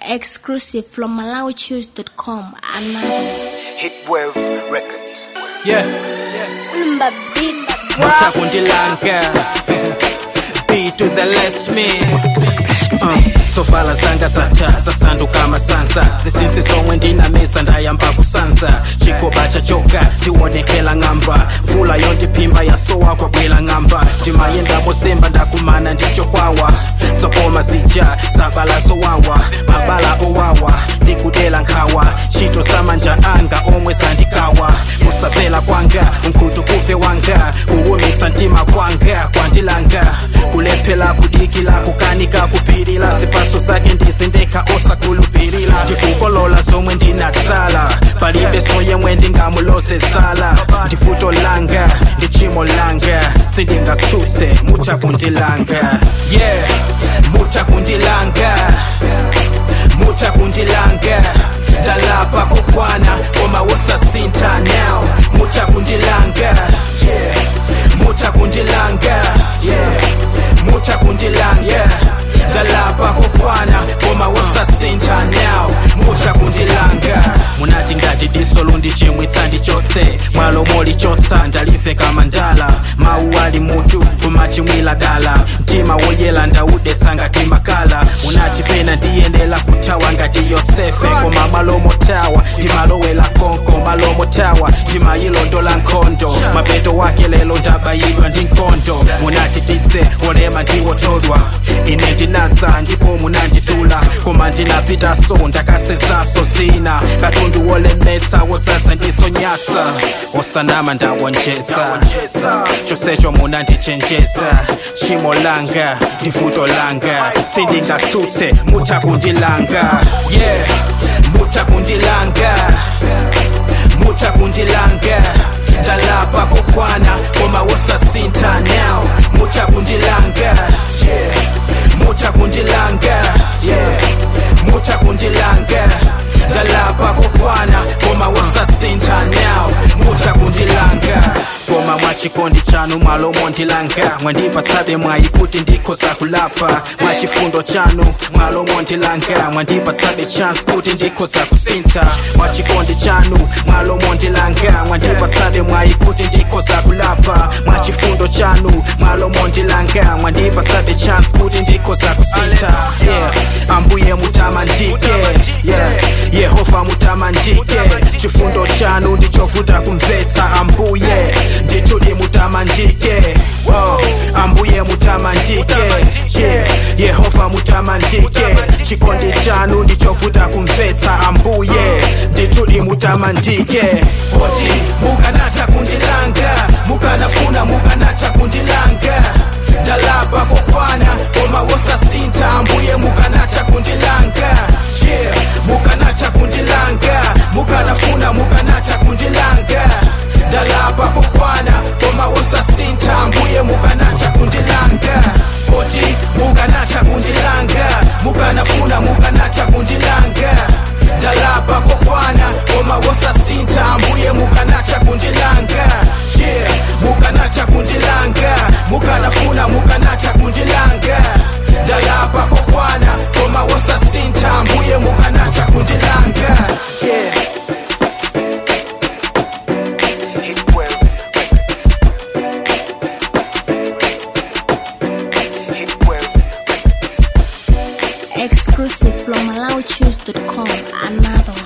Exclusive from MalawiChoose.com. Another. Hitwave Records. Yeah, Ulumba beat. mutakundilanga B to the less me uh, sovala zanga zata zasanduka masanza zisinsi zomwe ndinamisa ndayamba kusanza chikoba chachoka ndionekela ng'amba mvula yondiphimba yasowa kwabwela ng'amba ndimayendamo semba ndakumana ndichokwawa zokoma zija zabala zowawa mabala owawa ndikudela nkhawa ntchito zamanja anga omwe zandikawa kusapela kwanga mkhutu kuve wanga kuwumisa mtima kwanga kwandilanga kulephela kudikila kukanika kupirila zipatso zake ndizindekha osakhulupirira ndikukolola zomwe ndinatsala palibe soyemwe ndingamuloze zala ndivuto langa ndi chimo langa sindingatsutse mutha kundilanga yeah mutha kundilanga mutha kundilanga ndalapa kokwana koma wosasintha now mutha kundilanga yeah mutha kundilanga yeah mutha kundilanga yeah ndalapa kokwana koma wosasintha now mutha kundilanga munati ngati diso lundichimwitsa ndichotse mwalo molichotsa ndalive kama ndala mawu ali mutu kumachimwila dala mtima woyela ndaudetsa ngati makala munati pena ndiyendela kuthawa ngati yosefe koma malomo tawa ndimalowela konko malomo tawa ndimayilondola nkhondo mapeto wake lelo ndabayidwa ndi nkondo munati tidze olema ndiwotodwa ine ndinatsa ndipo munanditula koma ndinapitaso ndakasezaso zina katundu wolemetsa wodzaza ndisonyasa osanama ndawonjeza chosecho munandichenjeza tchimo langa ndivuto langa sindingatsutse mutha kundilanga yeah mutha kundilanga mutha kundilanga ndalapa kokwana koma wosasintha now mutha kundilanga yeah mutha kundilanga yeah mutha kundilanga ndalapa kokwana koma wosasintha now mutha kundilanga koma mwachikondi chanu mwalomo ndilanga mwandipatsabe mwayi kuti ndikhoza kulapa mwachifundo chanu mwalomo ndilanga mwandipatsabe chance kuti ndikhoza kusintha mwachikondi chanu mwalomo ndilanga mwandipatsabe mwayi kuti ndikhoza kulapa mwachifundo chanu mwalomo ndilanga mwandipatsabe chance kuti ndikhoza kusintha yeah ambuye mutamandike yeah yehova mutamandike chifundo chanu ndichovuta kumvetsa ambuye nditudi mutamandike oh, ambuye mutamandike yeah, yehova mutamandike chikondi chanu ndichovuta kumvetsa ambuye nditudi mutamandike oti mukanatha kundilanga mukanafuna mukanatha kundilanga ndalapa kokwana koma wosasintha ambuye mukanatha kundilanga yeah, mukanatha kundilanga mukanafuna mukanatha kundilanga ndalapa kokwana koma wosasintha ambuye mukanatha kundilanga oti mukanatha kundilanga mukanafuna mukanatha kundilanga ndalapa kokwana koma wosasintha ambuye mukanatha kundilanga yeah mukanatha kundilanga mukanafuna mukanatha kundilanga ndalapa kokwana koma wosasintha ambuye mukanatha kundilanga yeah Hitwave Records. Hitwave Records. Exclusive from MalawiChoose.com. Another.